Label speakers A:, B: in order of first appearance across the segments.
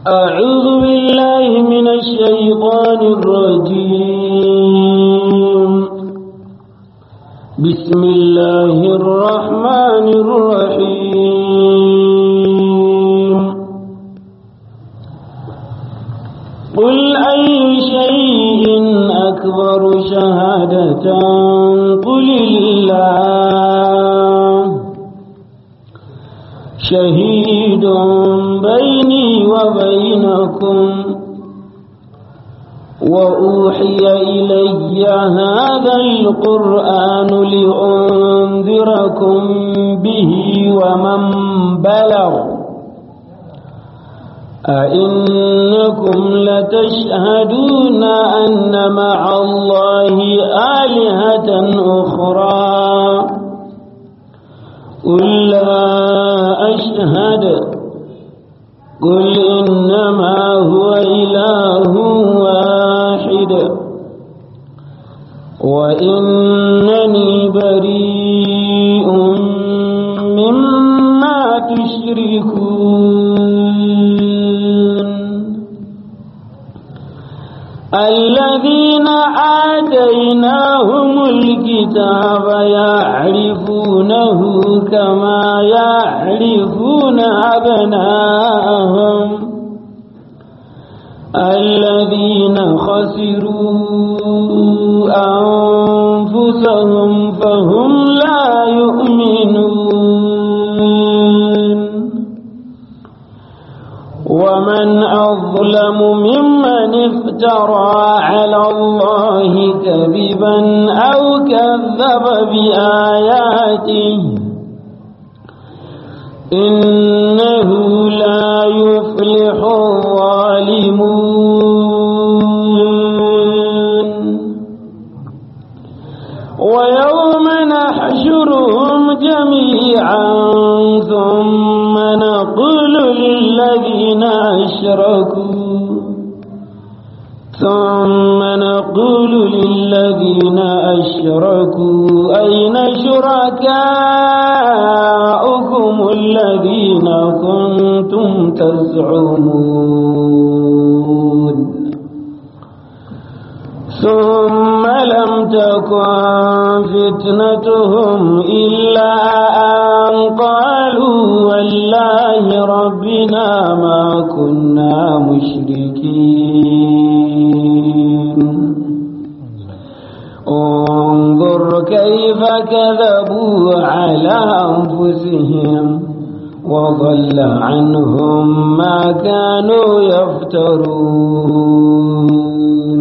A: أعوذ بالله من الشيطان الرجيم بسم الله الرحمن الرحيم قل أي شيء أكبر شهادة قل الله شهيد بيني وبينكم وأوحي إلي هذا القرآن لأنذركم به ومن بلغ أئنكم لتشهدون أن مع الله آلهة أخرى قل لا أشهد قل إنما هو إله واحد وإنني بريء مما تشركون الذين آتيناهم الكتاب يعرفونه كما يعرفون أبناءهم الذين خسروا أنفسهم فهم لا يؤمنون ومن أظلم ممن افترى على الله كذبا أو كذب بآياته إنه لا يفلح الظالمون ويوم نحشرهم جميعا ثم نقول للذين أشركوا ثم نقول للذين أشركوا أين شركاؤكم الذين كنتم تزعمون ثم لم تكن فتنتهم إلا أن قالوا والله ربنا ما كنا مشركين انظر كيف كذبوا على أنفسهم وضل عنهم ما كانوا يفترون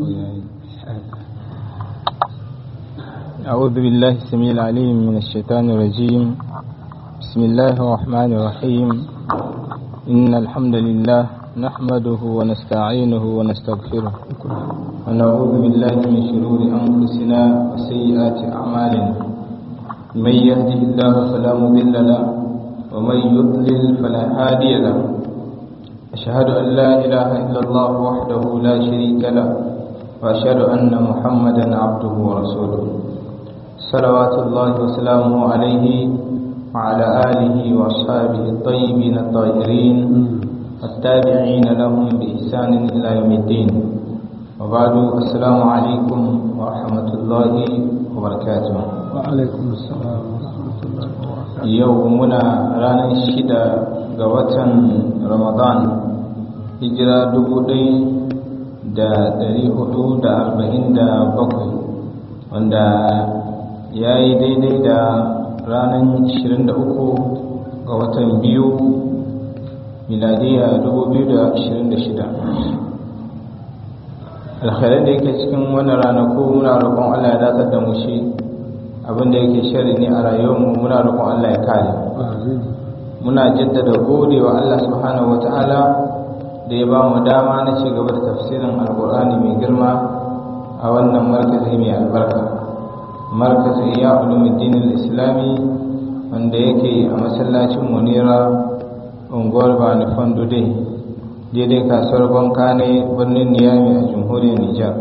B: أعوذ بالله السميع العليم من الشيطان الرجيم بسم الله الرحمن الرحيم إن الحمد لله نحمده ونستعينه ونستغفره ونعوذ بالله من شرور أنفسنا وسيئات أعمالنا من يهده الله فلا مضل له ومن يضلل فلا هادي له أشهد أن لا إله إلا الله وحده لا شريك له وأشهد أن محمدا عبده ورسوله صلوات الله وسلامه عليه وعلى آله وأصحابه الطيبين الطاهرين التابعين لهم بإحسان إلى يوم الدين وبعد السلام عليكم ورحمة الله وبركاته
A: وعليكم السلام ورحمة الله وبركاته
B: يومنا رانا شدة قوة رمضان هجرة دبودي da ɗari hudu da arba'in da bakwai wanda ya yi daidai da ranar 23 ga watan biyu miladiya 2026 alkhairar da yake cikin wannan ranaku muna roƙon allah ya datar da mu shi abinda yake shari ne a rayuwarmu muna roƙon allah ya kare muna jaddada gode wa allah subhanahu wa ta'ala da ya ba mu dama na ci gaba da tafsirin alkur'ani mai girma a wannan markazi mai albarka markazin ya ulumuddin islami wanda yake a masallacin munira unguwar bani fandude daidai kasuwar banka ne birnin niyami a jamhuriyar nijar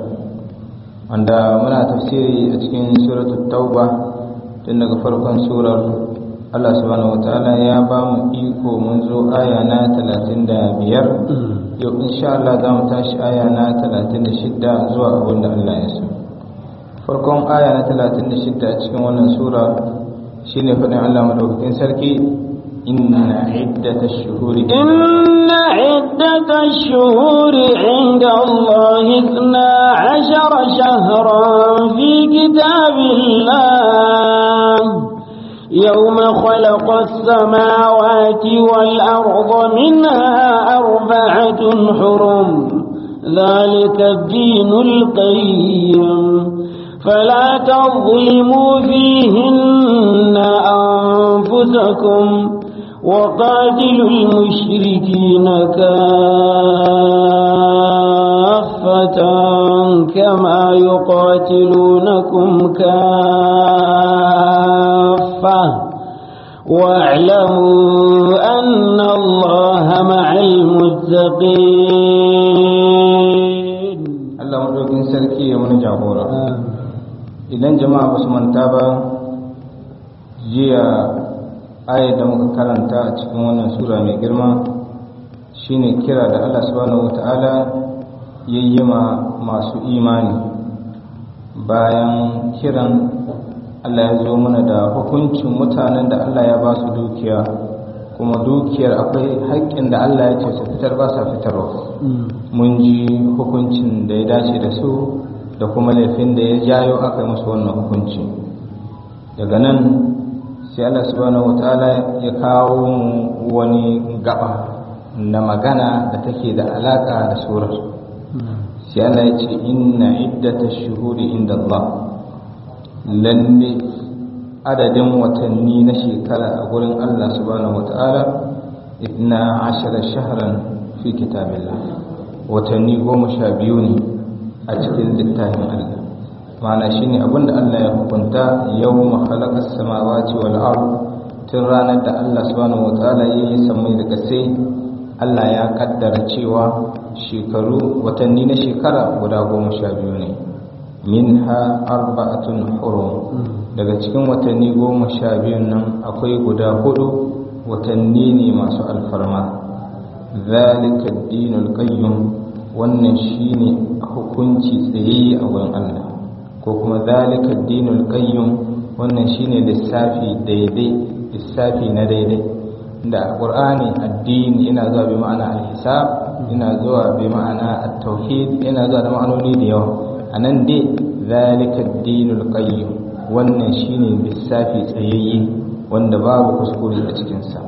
B: wanda muna tafsiri a cikin suratul tauba tun daga farkon surar Allah subhanahu wataala ya ba mu iko mun zo aya na 35 yau insha Allah za mu tashi aya na 36 zuwa abin da Allah ya so farkon aya na 36 a cikin wannan sura shine faɗin Allah madaukakin sarki inna iddatash shuhuri
A: إن عدة الشهور عند الله اثنا عشر شهرا في كتاب الله يوم خلق السماوات والأرض منها أربعة حرم ذلك الدين القيم فلا تظلموا فيهن أنفسكم وقاتلوا المشركين كافة كما يقاتلونكم كافة واعلموا أن الله مع المتقين
B: Allah madaukakin sarki ya mana jagora idan jama'a ba su manta ba jiya ayat da muka karanta a cikin wannan sura mai girma shine kira da Allah subhanahu wata'ala yayi ma masu imani bayan kiran Allah ya zo mana da hukuncin mutanen da Allah ya ba su dukiya kuma dukiyar akwai haƙƙin da Allah ya ce su fitar ba sa fitarwa mun ji hukuncin da ya dace da su da kuma laifin da ya jayo aka yi musu wannan hukunci daga nan sai Allah subhanahu wataala ya kawo mu wani gaba na magana da take da alaka da surar sai Allah ya ce inna iddatash shuhuri inda Allah lalle adadin watanni na shekara a gurin Allah subhanahu wataala idna ashara shahran fi kitabillah watanni goma sha biyu ne a cikin littafin Allah ma'ana shine abinda Allah ya hukunta yawma khalaqas samawati wal ard tun ranar da Allah subhanahu wataala ya yi samai da sai Allah ya kaddara cewa shekaru watanni na shekara guda goma sha biyu ne minha arba'atun hurum daga cikin watanni goma sha biyun nan akwai guda hudu watanni ne masu alfarma zalika dinul qayyim wannan shine hukunci tsayayye a wurin Allah ko kuma zalika dinul qayyim wannan shine lissafi daidai lissafi na daidai da alqur'ani addini yana zuwa bi ma'ana al-hisab yana zuwa bi ma'ana at-tauhid yana zuwa da ma'anoni da yawa anan dai zalika dinul qayyim wannan shine lissafi tsayayye wanda babu kuskure a cikin sa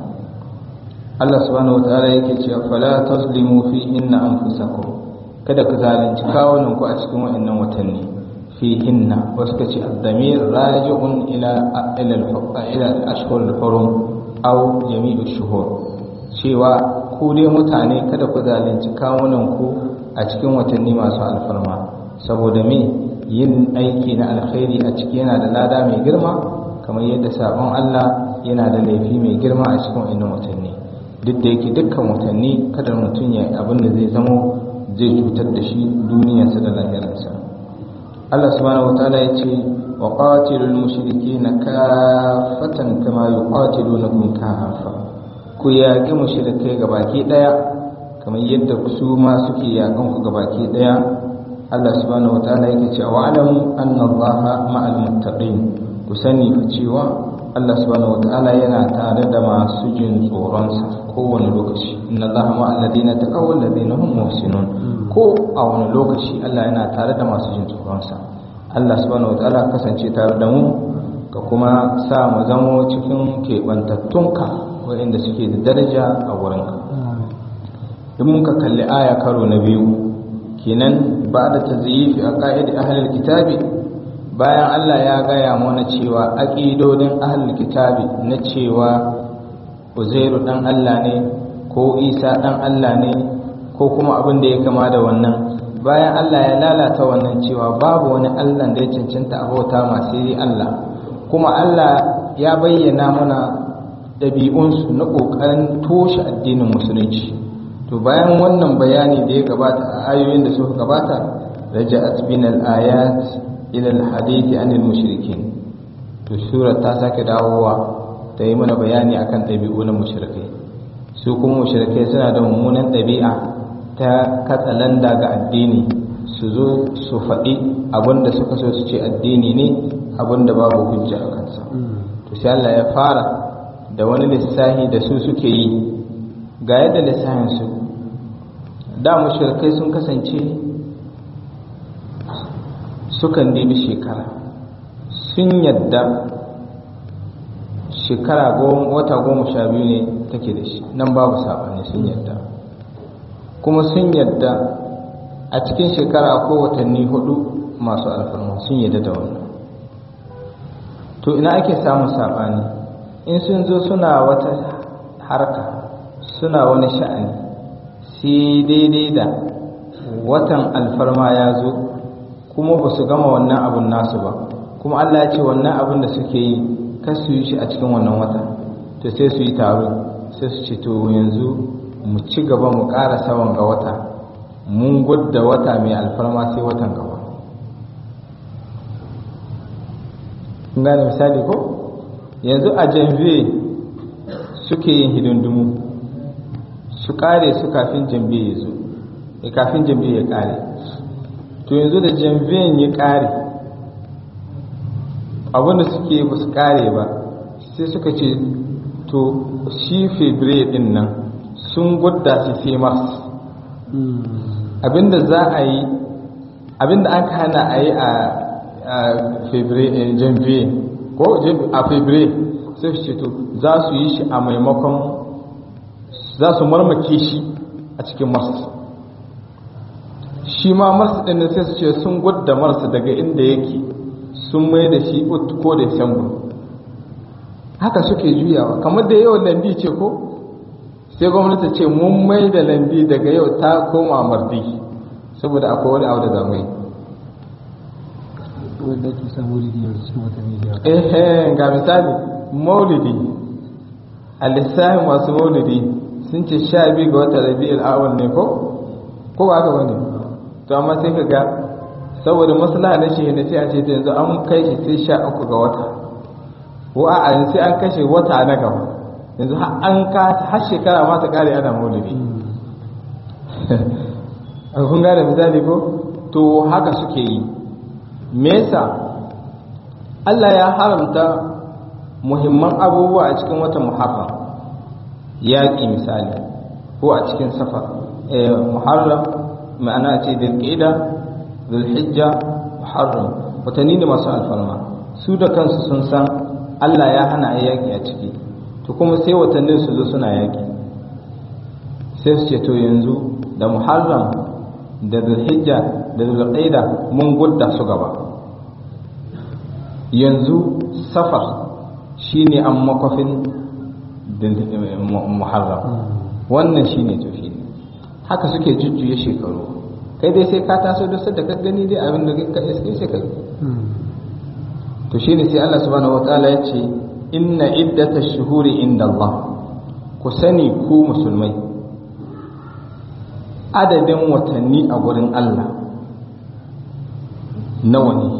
B: Allah subhanahu wataala yake cewa fala tazlimu fi inna anfusakum kada ku zalunci kawunan ku a cikin wayannan watanni fi inna wasu kace ad-damir raji'un ila ila ila al-ashhur al-hurum aw jami'u shuhur cewa ku dai mutane kada ku zalunci kawunan ku a cikin watanni masu alfarma saboda me yin aiki na alkhairi a ciki yana da lada mai girma kamar yadda sabon Allah yana da laifi mai girma a cikin wayannan watanni duk da yake dukkan watanni kada mutum ya abin da zai zamo zai cutar da shi duniyarsa da lahirarsa Allah subhanahu wataala ya ce wa qatilul mushrikeena kaffatan kama yuqatilunakum kaffa ku yaƙi mushrikai gabaki daya kamar yadda su ma suke yaƙan ku gabaki daya Allah subhanahu wataala yake cewa wa'lamu anna Allaha ma'al muttaqin ku sani fa cewa Allah subhanahu wataala yana tare da masu jin tsoronsa kowane lokaci inna allaha ma alladina taqaw alladina hum muhsinun ko a wani lokaci Allah yana tare da masu jin tsoronsa Allah subhanahu wataala kasance tare da mu ka kuma sa mu zamo cikin keɓantattunka waɗanda suke da daraja a wurinka in muka kalli aya karo na biyu kenan ba da tazyifi a ka'idi ahlul kitabi bayan Allah ya gaya mana cewa aƙidodin ahlul kitabi na cewa uzairu dan Allah ne ko isa dan Allah ne ko kuma abin da ya kama da wannan bayan Allah ya lalata wannan cewa babu wani Allah da ya cancanta a bauta masu yi Allah kuma Allah ya bayyana mana ɗabi'unsu na ƙoƙarin toshe addinin musulunci to bayan wannan bayani da ya gabata a ayoyin da suka gabata raja'at bin al-ayat ila al-hadith anil mushrikin to sura ta sake dawowa ta yi mana bayani akan ɗabi'u na mushrikai su kuma mushrikai suna da mummunan ɗabi'a ta katsalanda ga addini su zo su faɗi abinda suka so su ce addini ne abinda babu hujja a kansa to sai Allah ya fara da wani lissahi da su suke yi ga yadda lissahin su da mushrikai sun kasance sukan nemi shekara sun yadda shekara wata goma sha biyu ne take da shi nan babu saɓani sun yadda kuma sun yadda a cikin shekara akwai watanni hudu masu alfarma sun yadda da wannan to ina ake samun saɓani in sun zo suna wata harka suna wani sha'ani sai daidai da watan alfarma ya zo kuma ba su gama wannan abun nasu ba kuma allah ya ce wannan abun da suke yi kar su yi shi a cikin wannan wata to sai su yi taro sai su ce to yanzu mu ci gaba mu ƙara sawan ga wata mun gudda wata mai alfarma sai watan gaba kun gane misali ko yanzu a janvier suke yin hidindimu su ƙare su kafin janvier ya zo ya kafin janvier ya ƙare to yanzu da janvier ya ƙare abinda suke ba su ƙare ba sai suka ce to shi february din nan sun gudda shi sai mars abinda za a yi abinda an hana a yi a janvier ko a february sai su ce to za su yi shi a maimakon za su marmake shi a cikin mars shi ma mars din sai su ce sun gudda mars daga inda yake sun mai da shi ko december haka suke juyawa kamar da yau lambi ce ko sai gwamnati ce mun mai da lambi daga yau ta koma mardi saboda akwai wani abu da zamu yi
A: wanda ke sa maulidi yanzu cikin watanni biyar
B: eh ga misali maulidi a lissafin masu maulidi sun ce sha biyu ga wata rabi'ul awal ne ko ko ba haka bane to amma sai ka ga saboda maslaha na shi ne sai a ce ta yanzu an kai shi sai sha uku ga wata ko a yanzu sai an kashe wata na gaba yanzu an ka har shekara ma ta kare ana maulidi kun gane misali ko to haka suke yi me yasa Allah ya haramta muhimman abubuwa a cikin watan muharram yaƙi misali ko a cikin safar muharram ma'ana ce dilƙida zulhijja muharram watanni ne masu alfarma su da kansu sun san Allah ya hana a yaƙi a ciki to kuma sai watannin su zo suna yaƙi sai su ce to yanzu da muharram da zulhijja da zulqaida mun gudda su gaba yanzu safar shine an makwafin muharram wannan shine tafi haka suke jujjuya shekaru kai dai sai ka taso da sadda ka gani dai abin da ka iske sai ka to shine sai Allah subhanahu wataala ya ce inna iddatash shuhuri inda Allah ku sani ku musulmai adadin watanni a gurin Allah nawa ne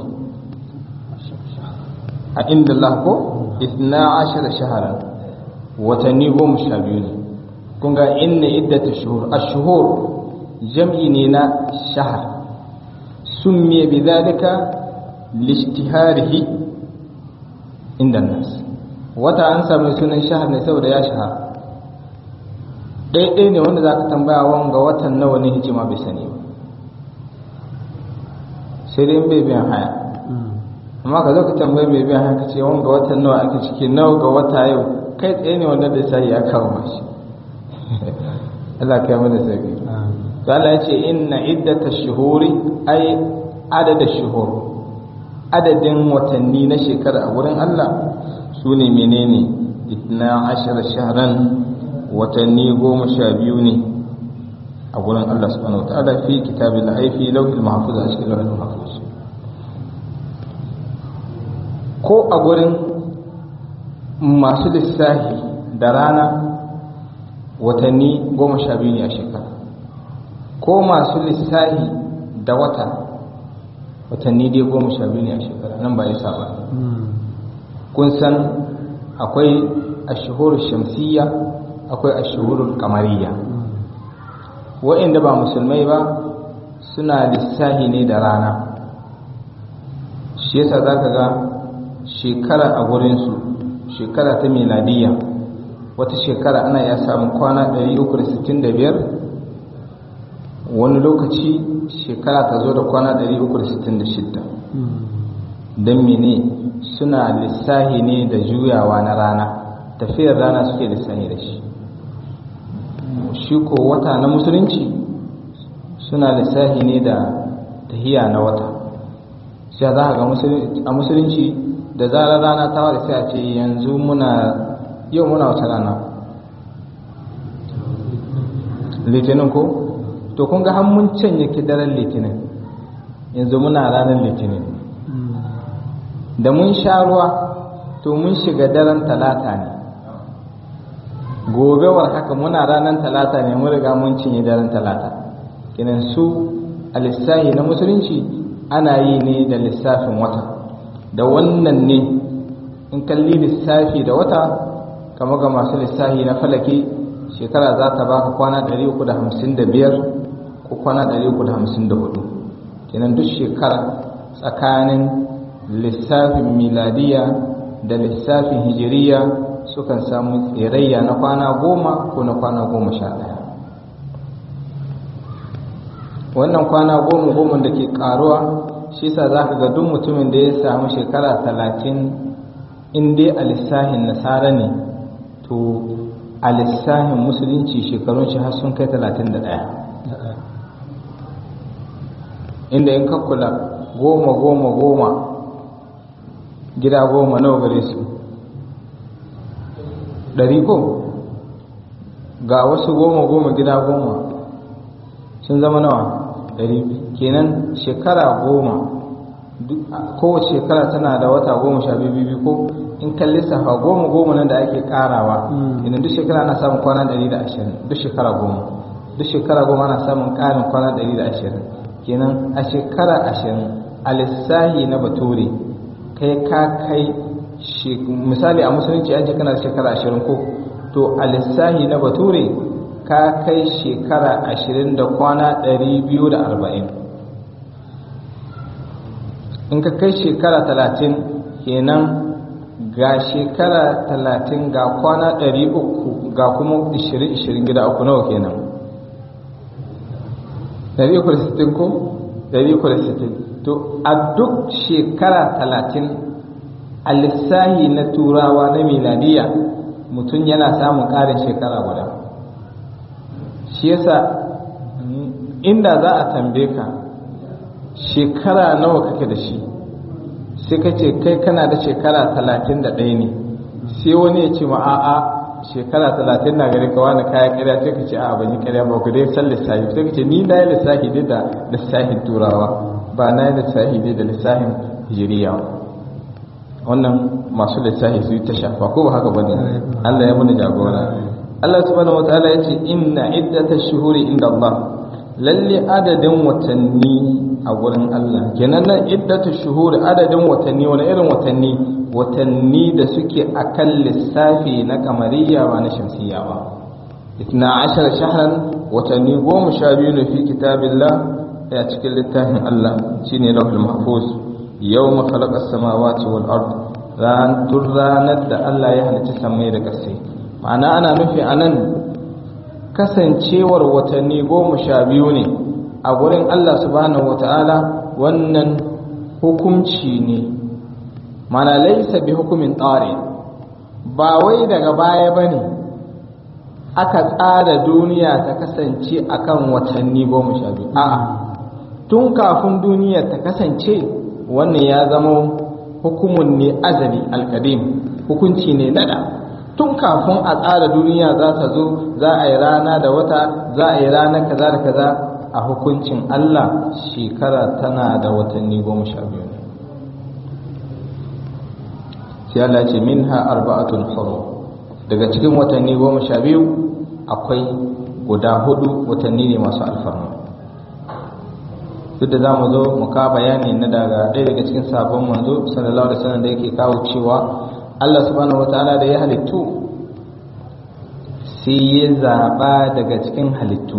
B: a inda Allah ko isna ashara shahara watanni goma sha biyu ne kun ga inna iddata shuhur ash-shuhur jam'i ne na shahar summiya bi dhalika lishtiharihi inda nas wata an samu sunan shahar ne saboda ya shahara ɗaiɗai ne wanda za ka tambaya wanga watan nawa ne hijima bai sani ba sai dai bai biyan haya amma ka zo ka tambayi mai biyan haya ka ce wanga watan nawa ake ciki nawa ga wata yau kai tsaye ne wanda da sai ya kawo mashi Allah kai mana sauki to Allah ya ce inna iddata shuhuri ay adada shuhur adadin watanni na shekara a wurin Allah su ne menene itna ashara shahran watanni goma sha biyu ne a gurin Allah subhanahu wa ta'ala fi kitabin da haifi lauhil mahfuz a cikin lauhil mahfuz ko a gurin masu lissahi da rana watanni goma sha biyu ne a shekara ko masu lissahi da wata watanni dai goma sha biyu ne a shekara nan ba ya saba kun san akwai ashuhur shamsiyya akwai ashuhur kamariya wa'inda ba musulmai ba suna lissahi ne da rana shi yasa za ka ga shekara a gurinsu shekara ta miladiyya wata shekara ana iya samun kwana 365 wani lokaci shekara ta zo da kwana 366 don mene suna lissahi ne da juyawa na rana tafiyar rana suke lissahi da shi shi ko wata na musulunci suna lissahi ne da tahiya na wata sai za ga a musulunci da zarar rana ta wada sai a ce yanzu muna yau muna wata rana litinin ko to kun ga mun canye daren litinin yanzu muna ranar litinin da mun sha ruwa to mun shiga daren talata ne gobewar haka muna ranar talata ne mun riga mun cinye daren talata kinan su a lissahi na musulunci ana yi ne da lissafin wata da wannan ne in kalli lissafi da wata kama ga masu lissafi na falake shekara za ta baka kwana 355 ko kwana 354 kenan duk shekara tsakanin lissafin miladiya da lissafin hijiriya sukan samu tsirayya na kwana goma ko na kwana goma sha ɗaya wannan kwana goma goma da ke karuwa shi sa za ka ga duk mutumin da ya samu shekara talatin in dai a lissahin nasara ne to a lissahin musulunci shekarun shi har sun kai talatin da ɗaya inda in kakkula goma goma goma gida goma nawa gare su ɗari ko ga wasu goma goma gida goma sun zama nawa ɗari kenan shekara goma kowace shekara tana da wata goma sha biyu ko in kan lissafa goma goma nan da ake karawa idan duk shekara ana samun kwana ɗari da ashirin duk shekara goma duk shekara goma ana samun ƙarin kwana ɗari da ashirin kenan a shekara ashirin a lissahi na bature kai ka kai misali a musulunci an ce kana da shekara ashirin ko to a lissahi na bature ka kai shekara ashirin da kwana ɗari biyu da arba'in in ka kai shekara talatin kenan ga shekara talatin ga kwana ɗari uku ga kuma ishirin ishirin gida uku nawa kenan ɗari uku da sittin ko ɗari uku da sittin to a duk shekara talatin a lissahi na turawa na miladiya mutum yana samun ƙarin shekara guda shi yasa inda za a tambaye ka shekara nawa kake da shi sai ka ce kai kana da shekara talatin da ɗaya ne sai wani ya ce ma a'a shekara talatin na gari kawa na kaya karya sai ka ce a ban yi karya ba ku dai san lissafi sai ka ce ni na yi lissafi dai da lissafin turawa ba na yi lissafi dai da lissafin hijiriya wannan masu lissafi su yi ta shafa ko ba haka ba ne Allah ya muni jagora Allah subhanahu wa ta'ala ya ce inna iddata shuhuri inda Allah lalle adadin watanni a gurin Allah kenan nan iddatu shuhuri adadin watanni wani irin watanni watanni da suke akan lissafi na kamariya ba na shamsiya ba itna ashar shahran watanni goma sha biyu ne fi kitabillah ya cikin littafin Allah shine lahul mahfuz yawma khalaqa as-samawati wal ard ran ranar da Allah ya halicci samai da ƙasai ma'ana ana nufi anan kasancewar watanni goma sha biyu ne a gurin Allah subhanahu wata'ala wannan hukunci ne mana laisa bi hukumin tsari ba wai daga baya ba ne aka tsara duniya ta kasance akan watanni goma sha biyu a'a tun kafin duniya ta kasance wannan ya zama hukumun ne azali alkadim hukunci ne nada tun kafin a tsara duniya za ta zo za a yi rana da wata za a yi rana kaza da kaza a hukuncin Allah shekara tana da watanni goma sha biyu ne sai Allah ce minha arba'atul hurum daga cikin watanni goma sha biyu akwai guda hudu watanni ne masu alfarma duk da za mu zo mu ka bayani na daga ɗaya daga cikin sabon manzo sallallahu alaihi wasallam da yake kawo cewa Allah subhanahu wataala da ya halittu sai ya zaɓa daga cikin halittu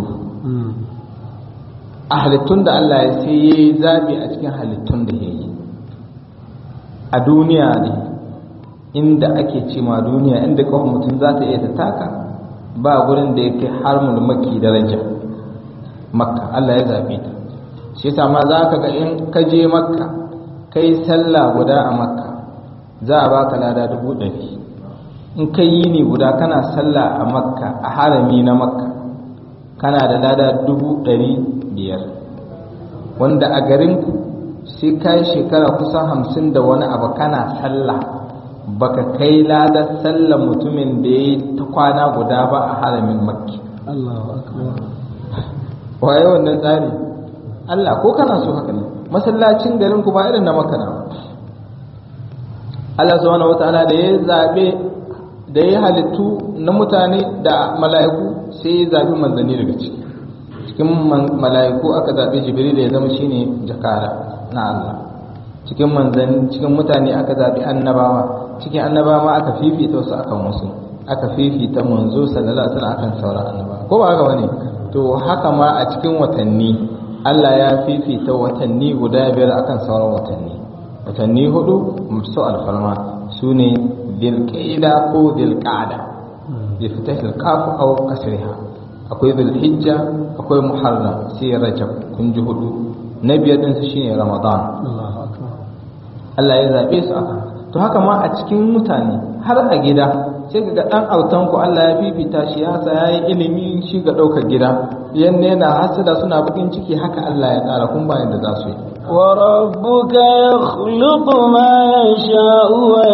B: a halittun da Allah ya sai ya yi zaɓi a cikin halittun da ya yi a duniya ne inda ake ce ma duniya inda kawai mutum za ta iya ta taka ba gurin da ya kai har mulmaki daraja makka Allah ya zaɓe ta shi yasa ma za ka ga in ka je makka kai sallah guda a makka za a baka lada dubu ɗari in kai yi ne guda kana sallah a makka a harami na makka kana da lada dubu ɗari biyar wanda a garin sai ka yi shekara kusan hamsin da wani abu kana sallah baka kai ladar sallah mutumin da ya yi ta kwana guda ba a haramin makki
A: Allahu akbar
B: waye wannan tsari Allah ko kana so haka ne masallacin garin ku ba irin na makka na Allah subhanahu wataala da ya zabe da ya halittu na mutane da mala'iku sai ya zabi manzanni daga ciki cikin mala'iku aka zabi jibril da ya zama shine jakara na Allah cikin manzanni cikin mutane aka zabi annabawa cikin annabawa aka fifita wasu akan wasu aka fifita manzo sallallahu alaihi wasallam akan sauran annabawa ko ba haka bane to haka ma a cikin watanni Allah ya fifita watanni guda biyar akan sauran watanni watanni hudu masu alfarma su ne dilƙida ko dilƙada bi fitahil kafu aw kasriha akwai zulhijja akwai muharram sai rajab kun ji hudu na biyar din su shine ramadan
A: Allahu akbar
B: Allah ya zabe su aka to haka ma a cikin mutane har a gida sai ga dan autan ku Allah ya fifita shi ya sa yayi ilimi shi ga daukar gida yanne yana hasada suna bukin ciki haka Allah ya tsara kun bayan da za su yi
C: وربك يخلق ما يشاء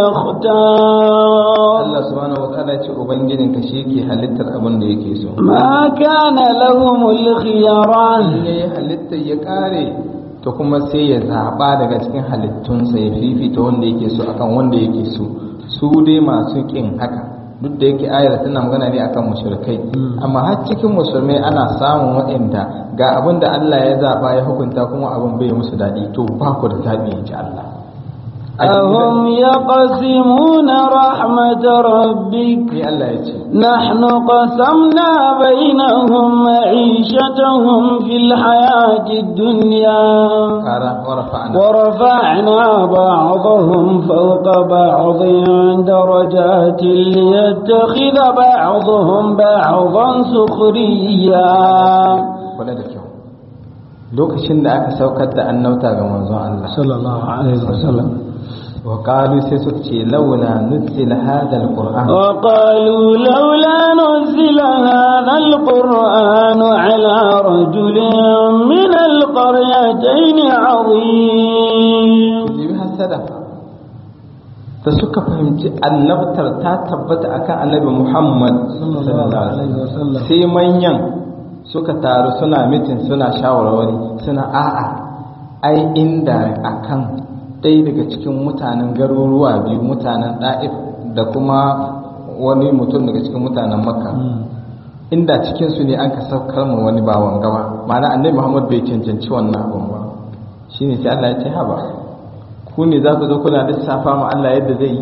C: ويختار
B: Allah subhanahu wataala ya ce ubangijin ka shi ke halittar abin da yake so
C: ما كان لهم الخيرة
B: ne ya halitta ya kare to kuma sai ya zaba daga cikin halittunsa ya fifita wanda yake so akan wanda yake so su dai masu kin haka duk da yake ayar tana magana ne akan mushrikai amma har cikin musulmai ana samun waɗanda ga abin da Allah ya zaba ya hukunta kuma abin bai musu daɗi to ba ku da zaɓi in ji Allah
C: أهم يقسمون رحمة ربك
B: ni Allah ya ce
C: نحن قسمنا بينهم معيشتهم في الحياة الدنيا
B: kara warfa'ana
C: ورفعنا بعضهم فوق بعض درجات ليتخذ بعضهم بعضا سخريا
B: kula da kyau lokacin da aka saukar da annauta ga manzon Allah
A: sallallahu alaihi wasallam
B: wa qalu sai suka ce launa nuzila hadha alquran
C: وقالوا لولا نزل هذا القرآن على رجل من القريتين عظيم
B: jibi hasada da suka fahimci annabtar ta tabbata akan annabi Muhammad sallallahu alaihi wasallam sai manyan suka taru suna mitin suna shawarwari suna a'a ai inda akan ɗaya daga cikin mutanen garuruwa biyu mutanen ɗa'if da kuma wani mutum daga cikin mutanen makka inda cikinsu ne an ka saukar ma wani bawan gaba ma'ana annabi muhammad bai cancanci wannan abun ba shine sai Allah ya ce haba ku ne za ku zo kuna lissafa ma Allah yadda zai yi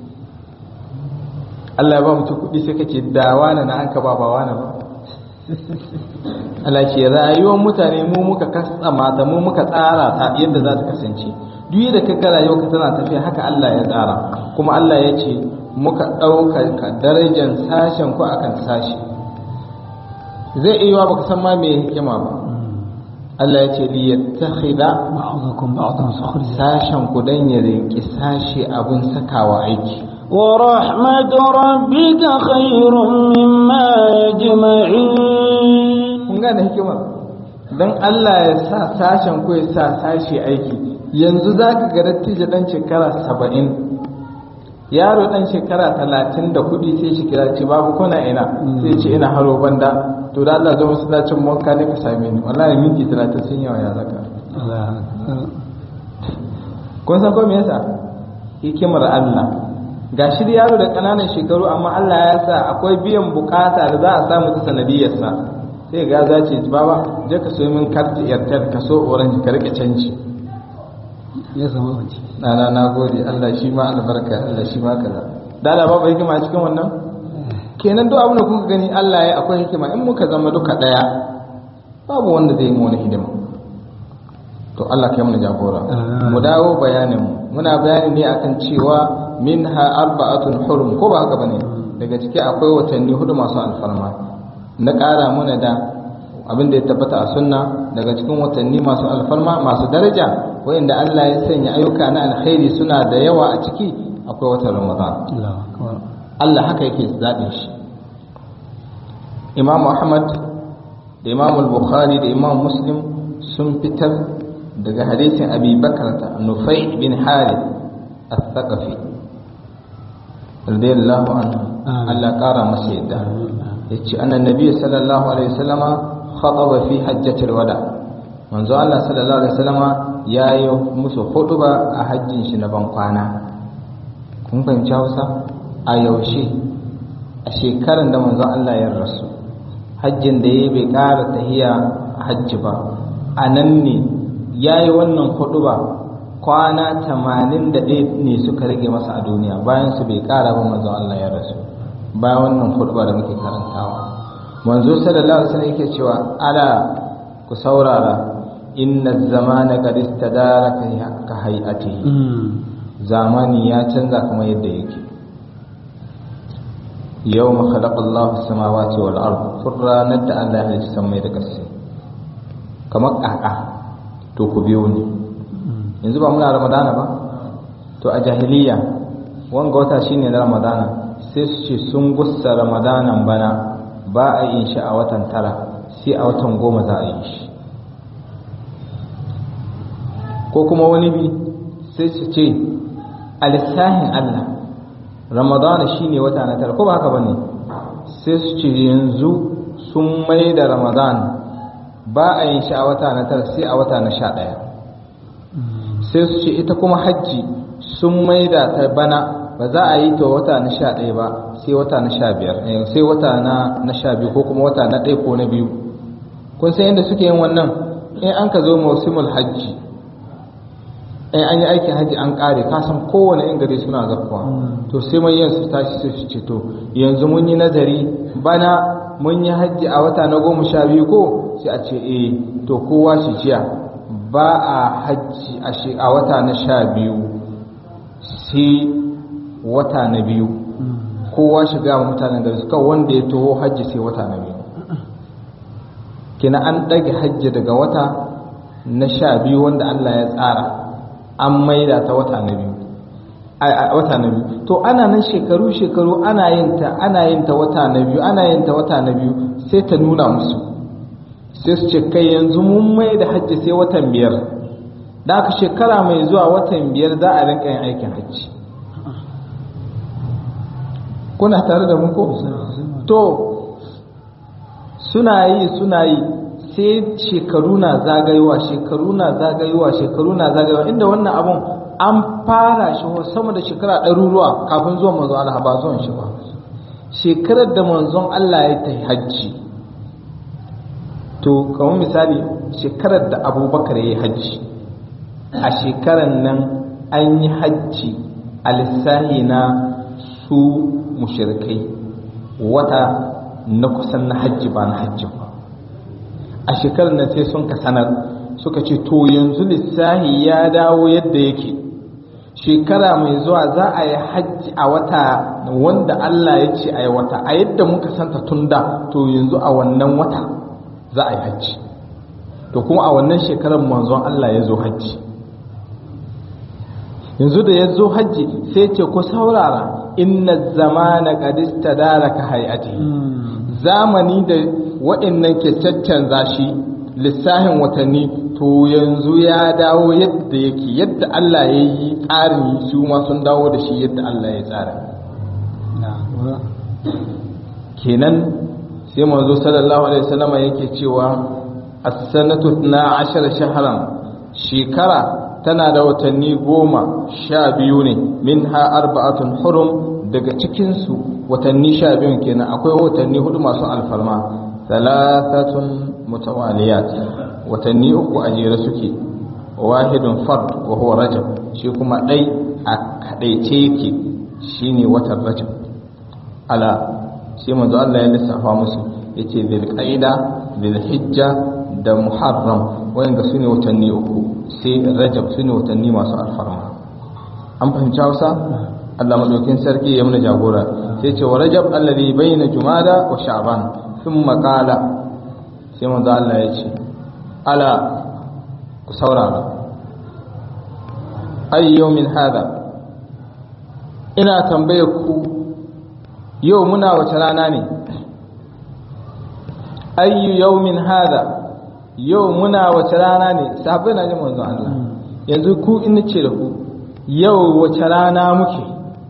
B: Allah ya ba mutum kuɗi sai kace da wani na an ka ba ba wani ba Allah ce rayuwar mutane mu muka kasama ta mu muka tsara ta yadda za ta kasance duk da kaga rayuwar ka tana tafiya haka Allah ya tsara kuma Allah ya ce muka ɗaukar ka darajar sashen ku akan sashi zai iya yiwa baka san ma me hikima ba Allah ya ce li yattakhidha
A: ba'dakum ba'dan sukhriya
B: sashen ku dan ya rinki sashi abun sakawa aiki
C: ورحمة ربك خير مما يجمعين
B: kun gane hikimar don Allah ya sa sashen ko ya sa sashi aiki yanzu za ka ga dattijo dan shekara saba'in yaro dan shekara talatin da kudi sai shi kira ce babu kuna ina sai ce ina haro banda to da Allah zo masallacin wanka ne ka same ni wallahi minti talatin sun yawa ya zaka kun san ko me yasa hikimar Allah ga shi da yaro da ƙananan shekaru amma Allah ya sa akwai biyan bukata da za a samu ta sanadiyarsa sai ga za ce baba je ka so min karti airtel ka so orange ka rike canji
A: ya zama wanci
B: na na na gode Allah shi ma albarka Allah shi ma kaza da Allah babu hikima cikin wannan kenan duk abin da kuka gani Allah ya akwai hikima in muka zama duka daya babu wanda zai yi mu wani hidima to Allah kai mana jagora mu dawo bayanin mu muna bayani ne akan cewa minha arba'atun hurum ko ba haka bane daga ciki akwai watanni hudu masu alfarma na ƙara muna da abin da ya tabbata a sunna daga cikin watanni masu alfarma masu daraja wayanda Allah ya sanya ayyuka na alkhairi suna da yawa a ciki akwai watan Ramadan Allah haka yake zaɓin shi Imam Ahmad da Imam Bukhari da Imam Muslim sun fitar daga hadisin Abi Bakar ta Nufai bin Harith al-Thaqafi radiyallahu anhu Allah ƙara masa yadda yace annan nabi sallallahu alaihi wasallama khataba fi hajjatil wada manzo Allah sallallahu alaihi wasallama yayi musu hutuba a hajjin shi na ban kwana kun fahimci Hausa a yaushe a shekaran da manzo Allah ya rasu hajjin da yayi bai ƙara tahiya hajji ba a nan ne yayi wannan hutuba kwana 81 ne suka rage masa a duniya bayan su bai ƙara ba manzo Allah ya rasu bayan wannan hutuba da muke karantawa manzo sallallahu alaihi wasallam yake cewa ala ku saurara inna zamana qad istadara ka hay'ati zamani ya canza kamar yadda yake yawma khalaqa Allahu samawati wal ard ranar da Allah ya halicci samai da ƙasa kamar ƙaƙa to ku biyo ni yanzu ba muna ramadana ba to a jahiliya wanga wata shine na ramadana sai su ce sun gussa ramadanan bana ba a yin shi a watan tara sai a watan goma za a yi shi ko kuma wani bi sai su ce a lissahin Allah ramadana shine wata na tara ko ba haka ba ne sai su ce yanzu sun mai da ramadan ba a yin shi a wata na tara sai a wata na sha ɗaya sai su ce ita kuma hajji sun mai da ta bana ba za a yi ta wata na sha ɗaya ba sai wata na sha biyar sai wata na sha biyu ko kuma wata na ɗaya ko na biyu kun san yadda suke yin wannan in an ka zo mausimul hajji in an yi aikin hajji an ƙare ka san kowane in gari suna zakkuwa to sai mai yin su tashi sai su ce to yanzu mun yi nazari bana mun yi hajji a wata na goma sha biyu ko sai a ce eh to kowa shi jiya ba a hajji a wata na sha biyu sai wata na biyu kowa shiga wa mutanen gari suka wanda ya taho hajji sai wata na biyu kina an ɗage hajji daga wata na sha biyu wanda Allah ya tsara an maida ta wata na biyu a wata na biyu to ana nan shekaru shekaru ana yin ta ana yin ta wata na biyu ana yin ta wata na biyu sai ta nuna musu sai su ce kai yanzu mun mai da hajji sai watan biyar da aka shekara mai zuwa watan biyar za a rinka yin aikin hajji kuna tare da mu ko to suna yi suna yi sai shekaru na zagayowa shekaru na zagayowa shekaru na zagayowa inda wannan abun an fara shi sama da shekara ɗaruruwa kafin zuwan manzon Allah ba zuwan shi ba shekarar da manzon Allah ya ta hajji to kamar misali shekarar da abubakar ya yi hajji a shekarar nan an yi hajji a lissahi na su mushirikai wata na kusan na hajji ba na hajji ba a shekarar nan sai sun ka sanar suka ce to yanzu lissahi ya dawo yadda yake shekara mai zuwa za a yi hajji a wata wanda Allah ya ce a yi wata a yadda muka santa tun da to yanzu a wannan wata za a yi hajji to kuma a wannan shekarar manzon Allah ya zo hajji yanzu da ya zo hajji sai ce ku saurara inna zamana qad istadaraka hayati zamani da waɗannan ke caccanza shi lissahin watanni to yanzu ya dawo yadda yake yadda Allah ya yi tsarin su ma sun dawo da shi yadda Allah ya tsara kenan sai manzo sallallahu alaihi wasallam yake cewa as-sanatu 12 shahran shekara tana da watanni goma sha biyu ne minha arba'atun hurum daga cikinsu watanni sha biyun kenan akwai watanni hudu masu alfarma thalathatun mutawaliyat watanni uku a jere suke wahidun fard wa huwa rajab shi kuma dai a kadaice yake shine watan rajab ala sai manzo Allah ya lissafa musu yace dhil qaida dhil hijja da muharram wayanda sune watanni uku sai rajab sune watanni masu alfarma an fahimci Hausa Allah madaukin sarki ya muna jagora sai ce wa rajab alladhi bayna jumada wa sha'ban thumma qala sai manzo Allah ya ce ala ku saurara ay yawmin hada ina tambaye ku yau muna wace rana ne ayyu yawmin hada yau muna wace rana ne sahabbai na ji manzon Allah yanzu ku in nace da ku yau wace rana muke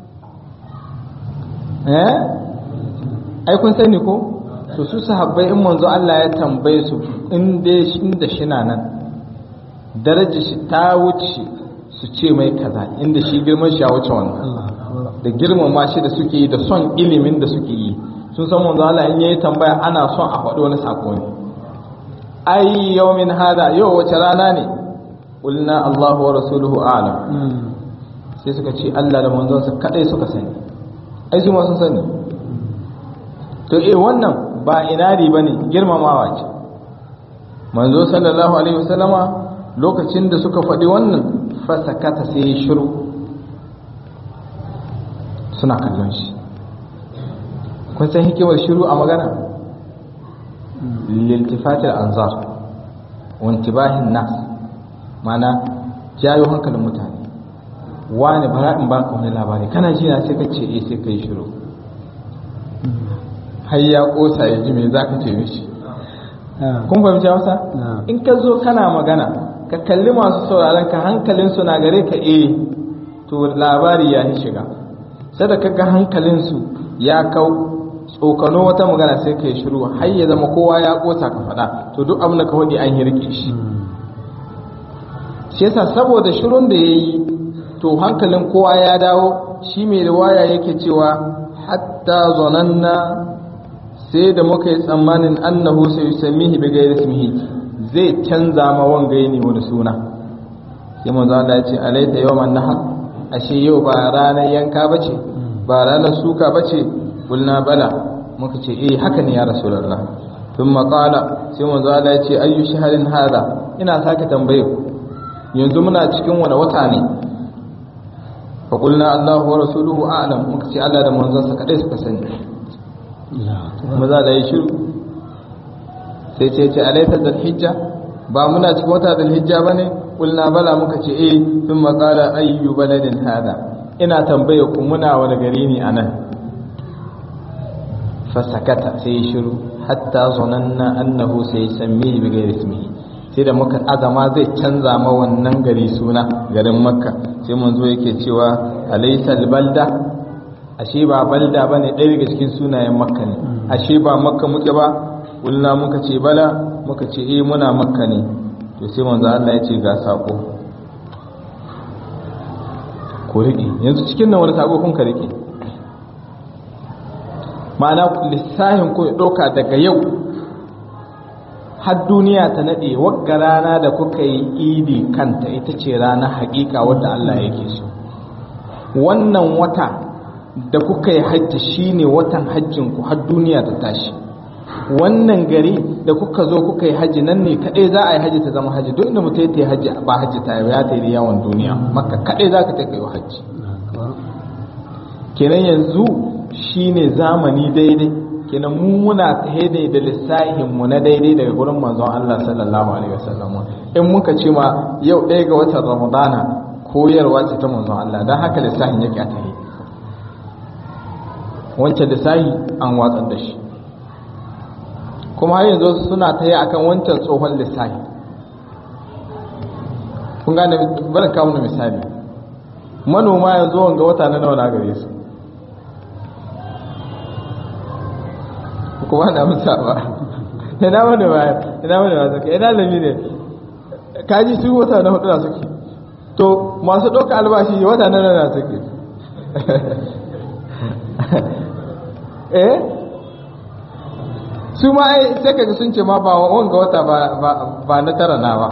B: eh ai kun sani ko to su sahabbai in manzo Allah ya tambaye su in dai inda shina nan darajar shi ta wuce su ce mai kaza inda shi girman shi ya wuce wannan da girmama shi da suke yi da son ilimin da suke yi sun san manzo Allah in yayi tambaya ana son a faɗi wani sako ne ai yawmin hada yau wace rana ne qulna Allahu wa rasuluhu a'lam sai suka ce Allah da manzonsa kadai suka sani ai su ma sun sani to eh wannan ba inari bane girmamawa ce manzo sallallahu alaihi wasallama lokacin da suka faɗi wannan fasakata sai ya shiru suna kallon shi kun san hikimar shiru a magana liltifatil anzar wantibahin nas mana jayo hankalin mutane wani bara in baka wani labari kana ji na sai ka ce eh sai kai shiru har ya kosa ya ji me zaka ce mishi kun fahimci Hausa in ka zo kana magana ka kalli masu sauraron ka hankalin su na gare ka eh to labari ya yi shiga sai da kaga hankalin su ya kau tsokano wata magana sai ka yi shiru har ya zama kowa ya kosa ka faɗa to duk abin da ka faɗi an yi rike shi shi yasa saboda shirun da ya yi to hankalin kowa ya dawo shi mai riwaya yake cewa hatta zonanna sai da muka yi tsammanin annahu sai yusammihi bi ghairi ismihi zai canza ma wanga ne wani suna sai manzo Allah ya ce alaita yawman nahar ashe yau ba ranar yanka bace ba ranar suka bace kulna bala muka ce eh haka ne ya rasulullah thumma qala sai manzo Allah ya ce ayyu shahrin hada ina sake tambaye ku yanzu muna cikin wani wata ne fa qulna Allahu wa rasuluhu a'lam muka ce Allah da manzon sa kadai suka sani maza da yi shiru sai ce ce alaita dal hijja ba muna cikin wata dal hijja bane qulna bala muka ce eh thumma qala ayyu baladin hada ina tambaye ku muna wani gari ne anan fasakata sai ya shiru hatta zonanna annahu sai sammi bi ghairi ismihi sai da muka azama zai canza ma wannan gari suna garin makka sai manzo yake cewa alaysa balda ashe ba balda bane ɗaya daga cikin sunayen makka ne ashe ba makka muke ba kulna muka ce bala muka ce eh muna makka ne to sai manzo Allah ya ce ga sako ko rike yanzu cikin nan wani sako kun ka rike ma'ana lissahin ku ya ɗauka daga yau har duniya ta naɗe wagga rana da kuka yi idi kanta ita ce rana haƙiƙa wadda Allah yake so wannan wata da kuka yi hajji shine watan hajjin ku har duniya ta tashi wannan gari da kuka zo kuka yi hajji nan ne kaɗai za a yi hajji ta zama hajji duk inda mutum ya yi hajji ba hajji ta yi ya ta yi yawon duniya makka kaɗai za ka ta kai hajji kenan yanzu shine zamani daidai kenan mu muna tahe da lissahin mu na daidai daga gurin manzon Allah sallallahu alaihi wasallam in muka ce ma yau ɗaya ga watan Ramadana koyarwa ce ta manzon Allah dan haka lissahin yake a tahe wancan lissahi an watsar da shi kuma har yanzu suna tahe akan wancan tsohon lissahi kun gane bari kawo misali manoma yanzu wanga wata na nawa na gare su kuma na musa ba ina wani ba ina wani ba suke ina lami ne kaji su wata na hudu na suke to masu ɗauka albashi wata na nana suke eh su ma ai sai kaji sun ce ma ba wanga wata ba na tara na ba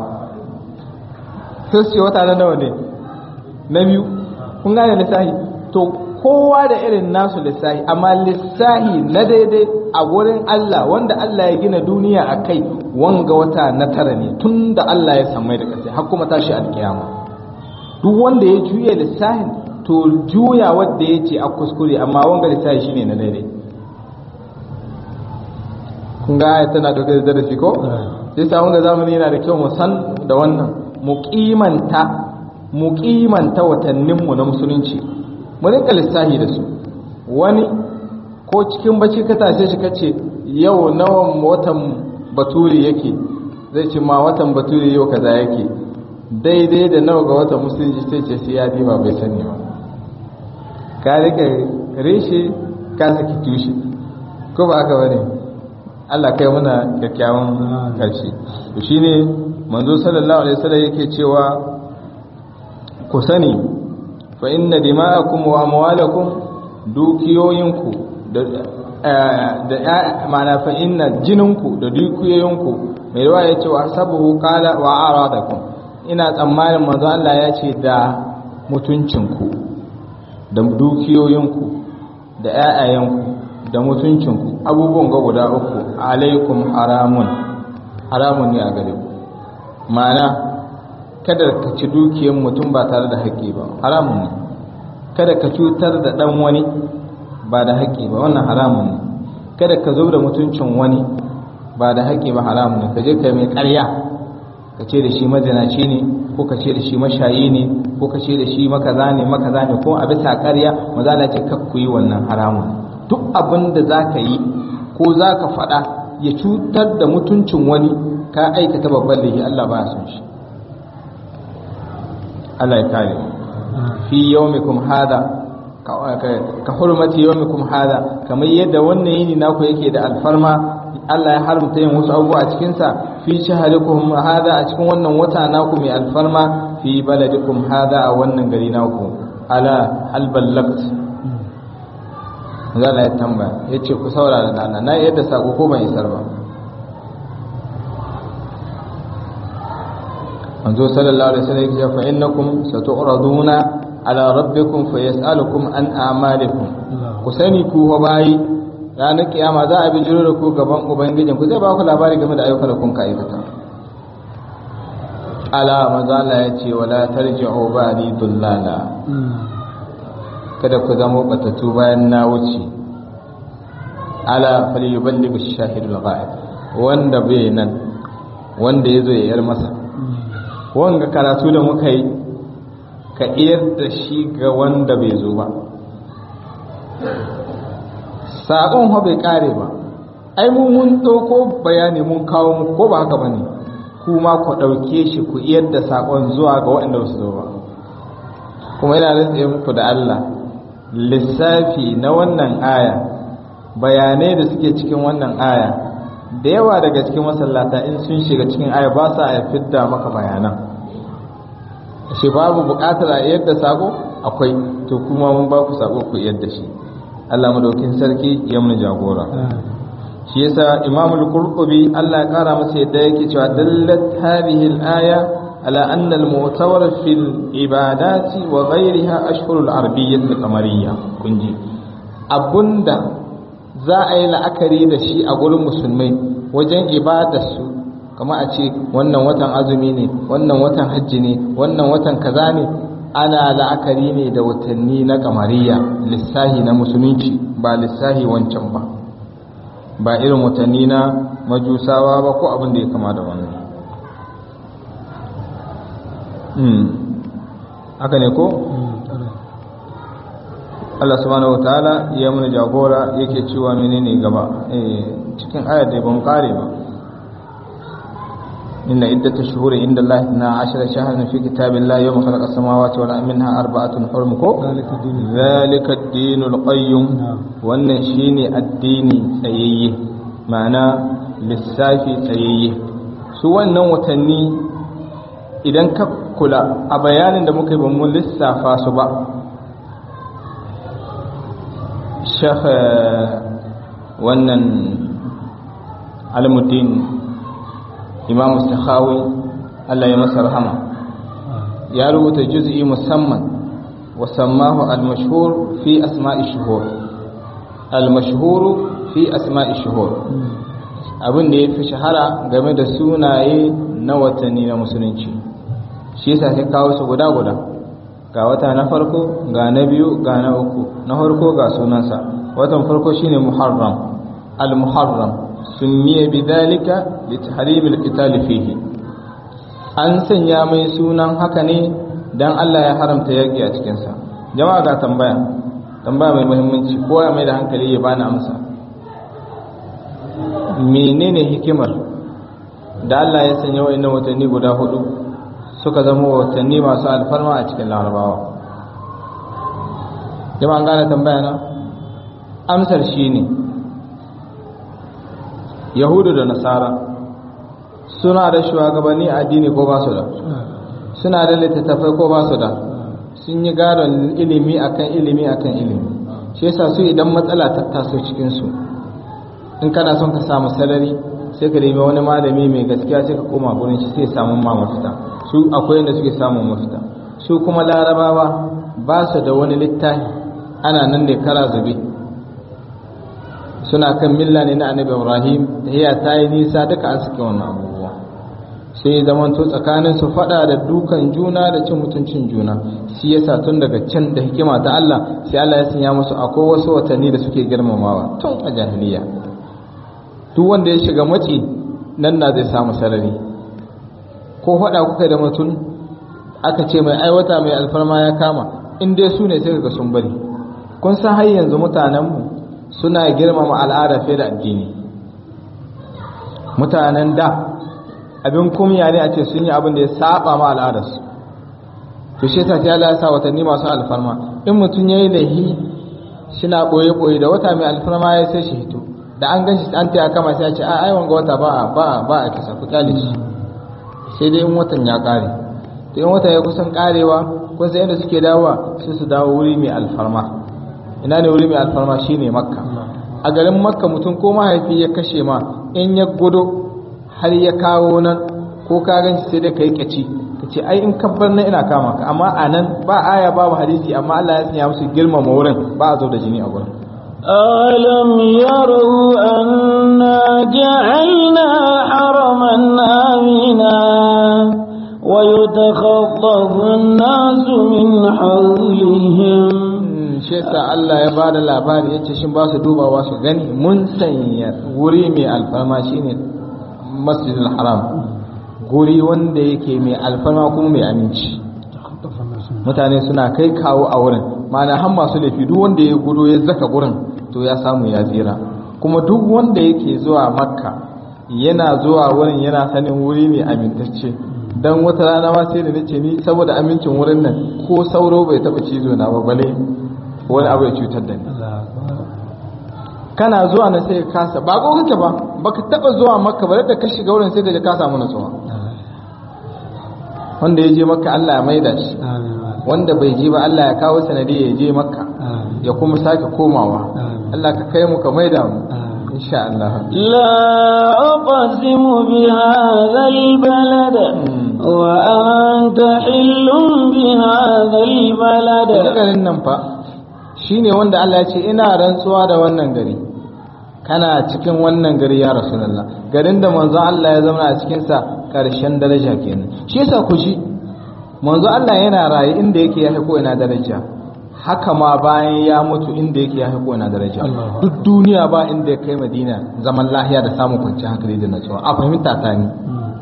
B: sai su ce wata na nawa ne na biyu kun gane lissahi to kowa da irin nasu lissahi amma lissahi na daidai a wurin Allah wanda Allah ya gina duniya a kai wanga wata na tara ne tun da Allah ya samai da ƙasa har kuma tashi alkiyama duk wanda ya juya lissahin to juya wanda ya ce a kuskure amma wanga lissahi shine na daidai kun ga ayat tana dauke da darasi ko sai sa wanga zamani yana da kyau mu san da wannan mu kimanta mu kimanta watanninmu na musulunci mu rinka lissahi da su wani ko cikin bacci ka tashe shi kace yau nawan watan baturi yake zai ce ma watan baturi yau kaza yake daidai da nawa ga watan musulunci sai ce sai ya diba bai sani ba ka rika reshe ka saki tushe ko ba aka bane Allah kai muna kyakkyawan karshe to shine manzo sallallahu alaihi wasallam yake cewa ku sani fa inna dima'akum wa amwalakum dukiyoyinku da da ma'ana fa inna jininku da dukiyoyinku mai ruwa ya ce wa sabuhu qala wa aradakum ina tsammanin manzo Allah ya ce da mutuncinku da dukiyoyinku da ƴaƴayenku da mutuncinku abubuwan ga guda uku alaikum haramun haramun ne a gare ku ma'ana kada ka ci dukiyar mutum ba tare da haƙƙi ba haramun ne kada ka cutar da ɗan wani ba da haƙƙi ba wannan haramun ne kada ka zo da mutuncin wani ba da haƙƙi ba haramun ne ka je ka mai ƙarya ka ce da shi mazinaci ne ko ka ce da shi mashayi ne ko ka ce da shi makaza ne makaza ne ko a bisa ƙarya maza na ce kakku yi wannan haramun duk abin da za ka yi ko za ka faɗa ya cutar da mutuncin wani ka aikata babban laifi Allah ba ya son shi Allah ya kare fi yawmikum hada ka hurmati yawmikum hada kamar yadda wannan yini naku yake da alfarma Allah ya haramta yin wasu abubuwa a cikin sa fi shaharikum hada a cikin wannan wata naku mai alfarma fi baladikum hada a wannan gari naku ala hal ballagt Allah ya tambaya yace ku saurara dana na yadda sako ko ban isar ba manzo sallallahu alaihi wasallam ya fa innakum satu'raduna ala rabbikum fayas'alukum an a'malikum ku sani ku wa bayi ranar kiyama za a bi jiro da ku gaban ubangijin ku zai ba ku labari game da ayyukan da kun ka aikata ala manzo Allah ya ce wala tarji'u ba'di dullala kada ku zama batatu bayan na wuce ala falyuballighu ash-shahidul ghaib wanda bai nan wanda yazo ya yar masa wanga karatu da muka yi ka iyar da shi ga wanda bai zo ba saƙon ha bai ƙare ba ai mu mun ɗauko bayani mun kawo mu ko ba haka ba ne kuma ku ɗauke shi ku iyar da saƙon zuwa ga waɗanda su zo ba kuma yana rantse muku da Allah lissafi na wannan aya bayanai da suke cikin wannan aya da yawa daga cikin masallata in sun shiga cikin aya ba sa a fidda maka bayanan shi babu buƙatar a yadda sako akwai to kuma mun ba ku sako ku yadda shi Allah madaukin sarki ya mun jagora shi yasa Imam al-Qurtubi Allah ya kara masa yadda yake cewa dallat hadhihi al-aya ala anna al-mu'tawar fi al-ibadati wa ghayriha ashhur al-arabiyyah al-qamariyya kunji abunda za a yi la'akari da shi a gurin musulmai wajen ibadarsu kama a ce wannan watan azumi ne wannan watan hajji ne wannan watan kaza ne ana la'akari ne da watanni na kamariya lissahi na musulunci ba lissahi wancan ba ba irin watanni na majusawa ba ko abin da ya kama da wannan haka ne ko? Allah subhanahu wataala ya mana jagora yake cewa menene gaba cikin ayar da ban kare ba inna iddatash shuhuri inda Allah na 10 shahran fi kitabillahi yawma khalaqa samawati wal ardi minha arba'atun hurum ko zalika ad-dinul qayyim wannan shine addini tsayayye ma'ana lissafi tsayayye su wannan watanni idan ka kula a bayanin da muka yi ba mu lissafa su ba shekh wannan almuddin imam sakhawi Allah ya masa rahama ya rubuta juz'i musamman وسماه المشهور في أسماء الشهور المشهور في أسماء الشهور abin da ya fi shahara game da sunaye na watanni na musulunci shi yasa sai kawo su guda guda ga wata na farko ga na biyu ga na uku na farko ga sunansa watan farko shine muharram al-muharram sunniya bidhalika li tahrim al-qital fihi an sanya mai sunan haka ne dan Allah ya haramta yaki a cikin sa jama'a ga tambaya tambaya mai muhimmanci kowa ya mai da hankali ya bani amsa menene hikimar da Allah ya sanya wa'annan watanni guda hudu suka zama watanni masu alfarma a cikin larabawa jama'an gane tambaya na amsar shine yahudu da nasara suna da shugabanni addini ko ba su da suna da littattafai ko ba su da sun yi gadon ilimi akan ilimi akan ilimi shi yasa su idan matsala ta taso cikin su in kana son ka samu salari sai ka nemi wani malami mai gaskiya sai ka koma gurin shi sai samu ma mafita su akwai yadda suke samun mafita su kuma larabawa ba su da wani littafi ana nan ne kara zube suna kan milla ne na annabi ibrahim tahiya ta yi nisa duka an suke wannan abubuwa sai zamanto tsakanin su fada da dukan juna da cin mutuncin juna shi yasa tun daga can da hikima ta Allah sai Allah ya sanya musu akwai wasu watanni da suke girmamawa tun a jahiliya duk wanda ya shiga matsi nan na zai samu sarari ko faɗa kuka da mutum aka ce mai aiwata mai alfarma ya kama in dai su ne sai ga sun bari kun san har yanzu mutanenmu suna girmama al'ada fiye da addini mutanen da abin kumya ne a ce sun yi abin da ya saba ma al'adarsu to shi ta ta ya sa watanni masu alfarma in mutum ya yi laihi shina ɓoye-ɓoye da wata mai alfarma ya sai shi hito da an gan shi an taya kama sai a ce a ai wanga wata ba a ba a ba a kisa ku kyale shi sai dai in watan ya kare to in watan ya kusan karewa kun san inda suke dawowa sai su dawo wuri mai alfarma ina ne wuri mai alfarma shine makka a garin makka mutum ko mahaifi ya kashe ma in ya gudo har ya kawo nan ko ka gan shi sai dai kai kaci ka ce ai in kabbar nan ina kama ka amma a nan ba aya babu hadisi amma Allah ya sanya musu girmama wurin ba a zo da jini a gurin
C: ألم يروا أنا جعلنا حرما آمنا ويتخطف الناس من حولهم
B: shi yasa Allah ya bada labari yace shin ba su dubawa su gani mun sanya wuri mai alfarma shine Masjidil Haram guri wanda yake mai alfarma kuma mai aminci mutane suna kai kawo a wurin ma'ana har masu laifi duk wanda ya gudo ya zaka gurin to ya samu ya tsira kuma duk wanda yake zuwa makka yana zuwa wurin yana sanin wuri mai amintacce dan wata rana ma sai da nace ni saboda amincin wurin nan ko sauro bai taba cizo na ba bale wani abu ya cutar da ni kana zuwa na sai ka kasa ba ko kake ba baka taba zuwa makka ba da ka shiga wurin sai ka ka samu nutsuwa wanda ya je makka Allah ya maida shi wanda bai je ba Allah ya kawo sanadi ya je makka ya kuma sake komawa Allah ka kai mu ka maida mu insha Allah
C: لا أقسم بهذا البلد وأنت حل بهذا البلد
B: garin nan fa shine wanda Allah ya ce ina rantsuwa da wannan gari kana cikin wannan gari ya rasulullah garin da manzon Allah ya zama a cikin sa karshen daraja kenan shi yasa ku ji manzo Allah yana raye inda yake ya haiko ina daraja haka ma bayan ya mutu inda yake ya haiko ina daraja duk duniya ba inda ya kai Madina zaman lahiya da samun kwanciyar hankali da natsuwa a fahimta ta ni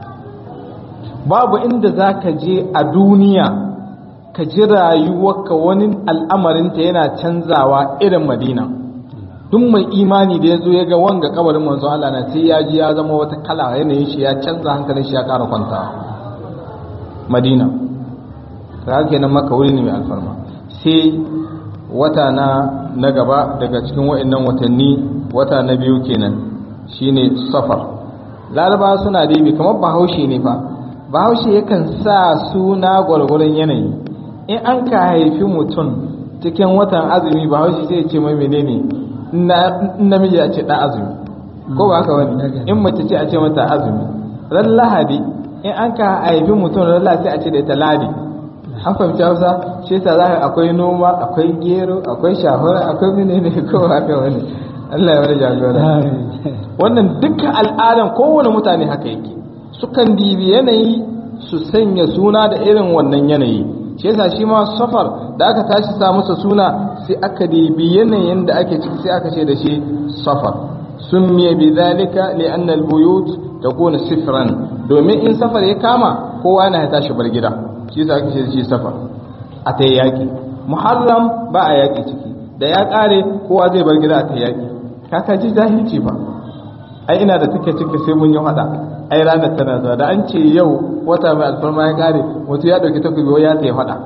B: babu inda zaka je a duniya ka ji rayuwarka wani al'amarinta yana canzawa irin Madina duk mai imani da ya zo ya ga wanga kabarin manzo Allah na sai ya ji ya zama wata kala yanayin shi ya canza hankalin shi ya ƙara kwantawa Madina ka kenan maka wuri ne mai alfarma sai wata na na gaba daga cikin wa'annan watanni wata na biyu kenan shine safar laraba suna dibi kamar bahaushe ne fa bahaushe yakan sa suna gwargwaron yanayi in an ka haifi mutum cikin watan azumi bahaushe sai ya ce mai menene namiji a ce ɗan azumi ko ba haka wani in mace ce a ce mata azumi ran lahadi in an ka haifi mutum ran lahadi sai a ce da ita ladi an fahimci hausa shi yasa za ka akwai noma akwai gero akwai shahura akwai menene ko haka wani Allah ya wani jagora wannan dukkan al'adan kowane mutane haka yake sukan dibi yanayi su sanya suna da irin wannan yanayi shi yasa shi ma safar da aka tashi sa masa suna sai aka dibi yanayin da ake ciki sai aka ce da shi safar summiya bi zalika li anna al buyut takuna sifran domin in safar ya kama kowa yana ya tashi bar gida shi yasa aka ce da shi safar a ta yaki muharram ba a yaki ciki da ya kare kowa zai bar gida a ta yaki kaka ji jahilci ba ai ina da take ciki sai mun yi hada ai ranar tana zuwa da an ce yau wata mai alfarma ya kare wato ya dauki takobi ya tsaye hada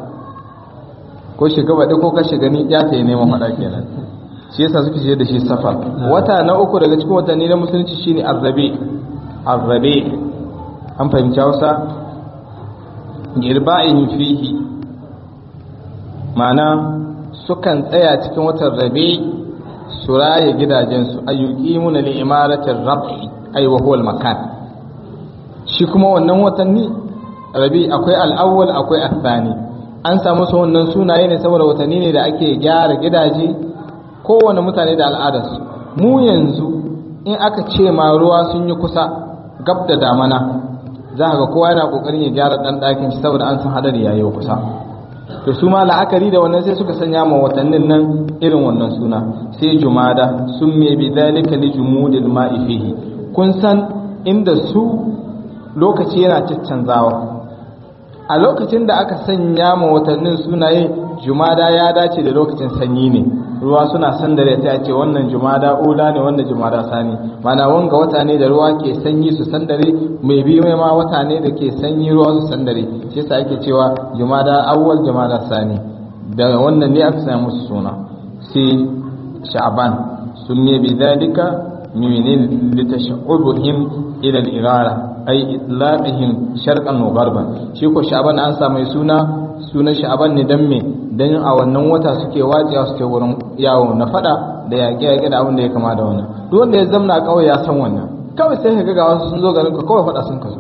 B: ko shiga baɗi ko ka shiga ni ya tsaye neman hada kenan shi yasa suke ce da shi safar wata na uku daga cikin watanni na musulunci shine arrabe arrabe an fahimci hausa girba'in fihi ma'ana sukan tsaya cikin watan rabe su raye gidajensu ayyuqimuna li imaratin rab'i ay wa huwa al-makan shi kuma wannan watanni rabi akwai al'awwal akwai athani an samu su wannan sunaye ne saboda watanni ne da ake gyara gidaje kowane mutane da al'adarsu mu yanzu in aka ce ma ruwa sun yi kusa gab da damana za ga kowa yana kokarin ya gyara dan ɗakin shi saboda an san hadari yayi kusa to su ma la'akari da wannan sai suka sanya ma watannin nan irin wannan suna sai jumada sun me bi dalika li jumudil ma'i fihi kun san inda su lokaci yana ciccanzawa a lokacin da aka sanya ma watannin sunaye jumada ya dace da lokacin sanyi ne ruwa suna sandare sai a ce wannan jumada ula ne wannan jumada sani mana wanga wata ne da ruwa ke sanyi su sandare mai bi mai ma wata ne da ke sanyi ruwa su sandare shi yasa ake cewa jumada awwal jumada sani da wannan ne aka sanya musu suna sai sha'ban sunne bi dalika min litash'ubuhim ila al-irara ay itlaqihim sharqan wa gharban shi ko sha'ban an sa mai suna sunan sha'ban ne dan me dan a wannan wata suke wajiya suke wurin yawo na fada da yaƙe yaƙe da abin da ya kama da wannan duk wanda ya zamna kawai ya san wannan kawai sai ka ga wasu sun zo garin ka kawai fada sun ka zo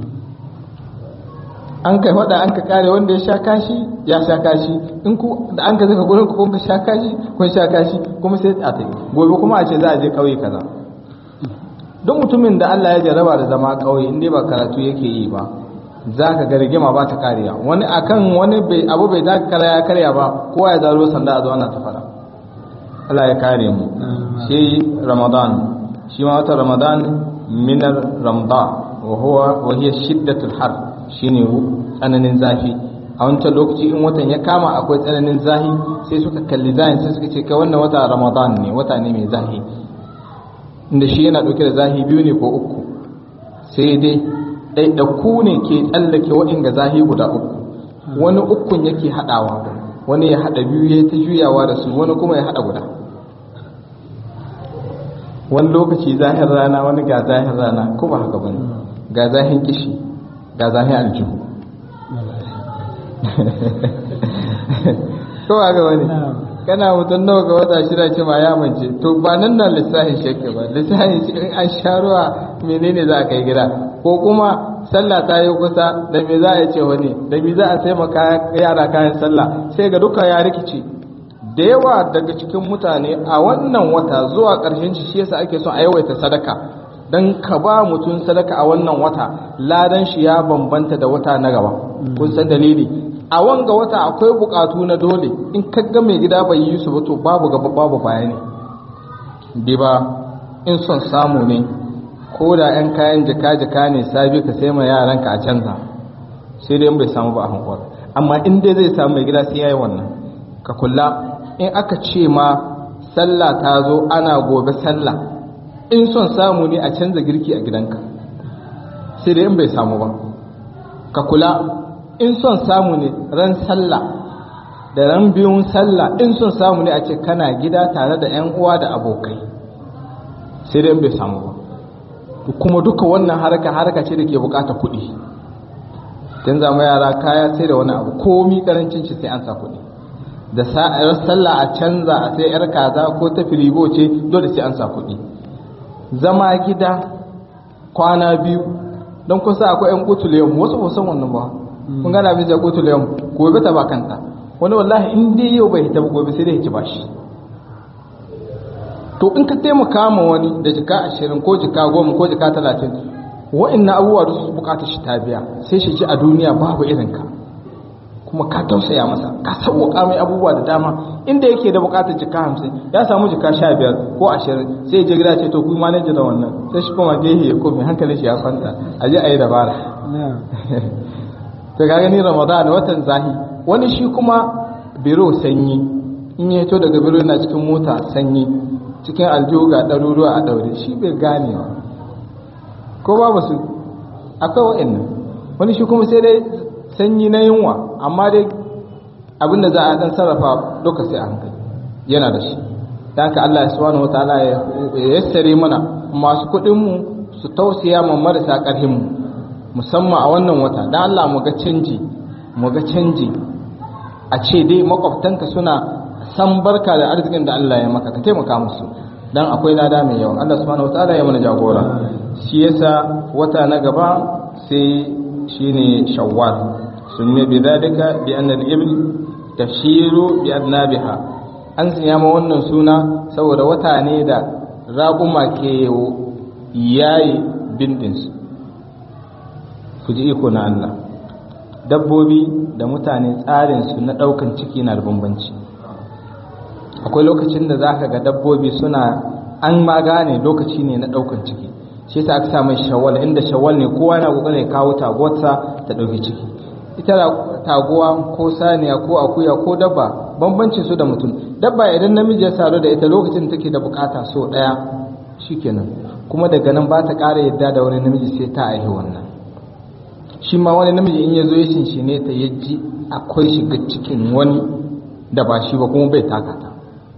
B: an kai fada an ka kare wanda ya sha kashi ya sha kashi in ku da an ka zaka gurin ku kun ka sha kashi kun sha kashi kuma sai a tai gobe kuma a ce za a je kauye kaza duk mutumin da Allah ya jarraba da zama kauye in dai ba karatu yake yi ba za ka ga rigima ba ta kariya wani akan wani bai abu bai zaka kara ya karya ba kowa ya zaro sanda a zo ana ta fara Allah ya kare mu shi Ramadan shi ma wata Ramadan minar Ramda wa huwa wa hiya shiddatul har shine tsananin zafi a wancan lokaci in watan ya kama akwai tsananin zafi sai suka kalli zahin sai suka ce kai wannan wata Ramadan ne wata ne mai zafi inda shi yana dauke da zahi biyu ne ko uku sai dai ɗaiɗaku ne ke tsallake waɗanda zahi guda uku wani ukun yake haɗawa wani ya haɗa biyu ya ta juyawa da su wani kuma ya haɗa guda wani lokaci zahin rana wani ga zahin rana ko ba haka bane ga zahin kishi ga zahin aljihu ko ba ga wani kana mutum nawa ga wata shida ce ma ya mance to ba nan nan lissafin shake ba lissafin shi in an sha ruwa menene za a kai gida ko kuma sallah ta yi kusa da me za a ce wani da me za a sai maka yara kayan sallah sai ga duka ya rikici da yawa daga cikin mutane a wannan wata zuwa ƙarshen shi shi yasa ake son a yawaita sadaka dan ka ba mutum sadaka a wannan wata ladan shi ya bambanta da wata na gaba kun san dalili a wanga wata akwai bukatu na dole in kaga mai gida bai yi su ba to babu gaba babu bayani bi ba in son samu ne ko da yan kayan jika-jika ne sabi ka sai ma yaranka a canza sai dai in bai samu ba a hankwar amma in dai zai samu mai gida sai ya yi wannan ka kula in aka ce ma sallah ta zo ana gobe sallah in son samu ne a canza girki a gidanka sai dai in bai samu ba ka kula in son samu ne ran sallah da ran biyun sallah in son samu ne a ce kana gida tare da 'yan uwa da abokai sai dai in bai samu ba kuma duka wannan haraka haraka ce da ke bukata kuɗi don zama yara kaya sai da wani abu komi karancin shi sai an sa kuɗi da sallah a canza a sai 'yar kaza ko ta firigo ce dole sai an sa kuɗi zama gida kwana biyu don kusa akwai 'yan kutulewa wasu ba san wannan ba kun gana abin da kutul yau gobe ta ba kanta wani wallahi in dai yau bai hita ba gobe sai dai ci bashi to in ka taimaka ma wani da jika ashirin ko jika goma ko jika talatin wa'annan abubuwa da su bukatar shi ta biya sai shi ji a duniya babu irin ka kuma ka tausaya masa ka sauwaka mai abubuwa da dama inda yake da bukatar jika hamsin ya samu jika sha biyar ko ashirin sai je gida ce to ku manaja da wannan sai shi kuma gehe ya kofi hankalin shi ya kwanta a je a yi dabara to ka gani ramadan watan zahi wani shi kuma biro sanyi in ya fito daga biro yana cikin mota sanyi cikin aljihu ga ɗaruruwa a ɗaure shi bai gane ba ko babu su akwai wa'annan wani shi kuma sai dai sanyi na yunwa amma dai abinda za a dan sarrafa duka sai a hankali yana da shi da haka Allah subhanahu wataala ya yassare mana masu kuɗin mu su tausaya ma marasa ƙarfin mu musamman a wannan wata dan Allah mu ga canji mu ga canji a ce dai makwabtanka suna san barka da arzikin da Allah ya maka ka taimaka musu dan akwai lada mai yawa Allah subhanahu wataala ya mana jagora shi yasa wata na gaba sai shine shawwal sunne bi dalika bi anna al-ibl tashiru bi adnabiha an sanya ma wannan suna saboda wata ne da raƙuma ke yayi bindinsu ku ji iko na Allah dabbobi da mutane tsarinsu na ɗaukan ciki na da bambanci akwai lokacin da za ka ga dabbobi suna an ma gane lokaci ne na ɗaukan ciki shi yasa aka sa mai shawwal inda shawwal ne kowa na kokarin ya kawo taguwarsa ta ɗauki ciki ita taguwa ko saniya ko akuya ko dabba bambancin su da mutum dabba idan namiji ya sadu da ita lokacin take da bukata so ɗaya shikenan kuma daga nan ba ta ƙara yadda da wani namiji sai ta aihi wannan shi ma wani namiji in ya zo ya shinshine ta ya ji akwai shiga cikin wani da ba shi ba kuma bai taka ta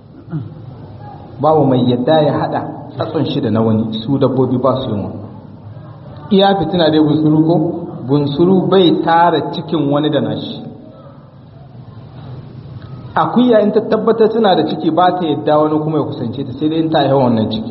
B: babu mai yadda ya hada tsatson shi da na wani su dabbobi ba su yin wani iya fitina dai bunsuru ko bunsuru bai tara cikin wani da nashi akuya in ta tabbatar suna da ciki ba ta yadda wani kuma ya kusance ta sai dai in ta yi wannan ciki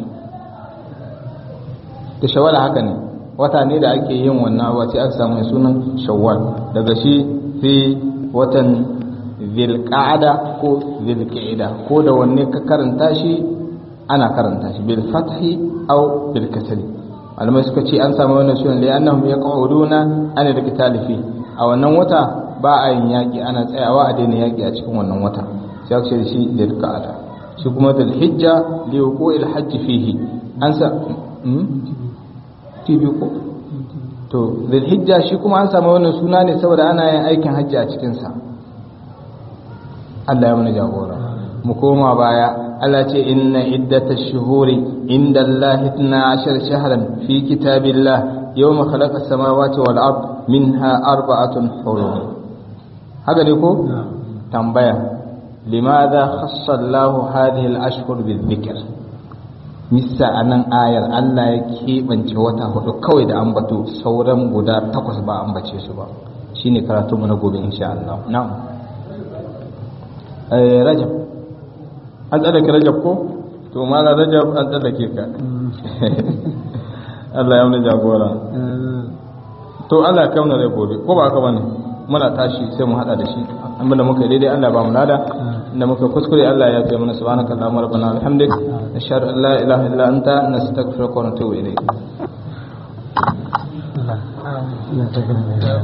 B: da shawala haka ne wata ne da ake yin wannan abuwa sai aka samu sunan shawwal daga shi sai watan zilqa'ada ko zilqa'ida ko da wanne ka karanta shi ana karanta shi bil fathi aw bil kasri malamai suka ce an samu wannan sunan da annahum yaquduna ana da kitalifi a wannan wata ba a yin yaki ana tsayawa a daina yaki a cikin wannan wata sai aka ce shi zilqa'ada shi kuma dal hijja li wuqu'il hajj fihi an sa TV ko to zulhijja shi kuma an samu wannan suna ne saboda ana yin aikin hajji a cikin sa Allah ya mana jagora mu koma baya Allah ce inna iddatash shuhuri inda Allah 12 shahran fi kitabillah yawma khalaqa samawati wal ard minha arba'atun hurum haka ne ko tambaya limadha khassa Allah hadhihi al-ashhur bil-dhikr misa a nan ayar Allah ya keɓance wata hudu kawai da ambato sauran guda takwas ba ambace su ba shi ne karatunmu na gobe insha Allah na'am rajab an tsallake rajab ko to mala rajab an tsallake ka Allah ya wani jagora to Allah ya kauna rai gobe ko ba haka bane muna tashi sai mu hada da shi amma da muka yi daidai Allah ba mu lada inda muka kuskure Allah ya fiye mana subhanaka allahumma rabbana bihamdik nashhadu an la ilaha illa anta nastaghfiruka wa natubu ilayk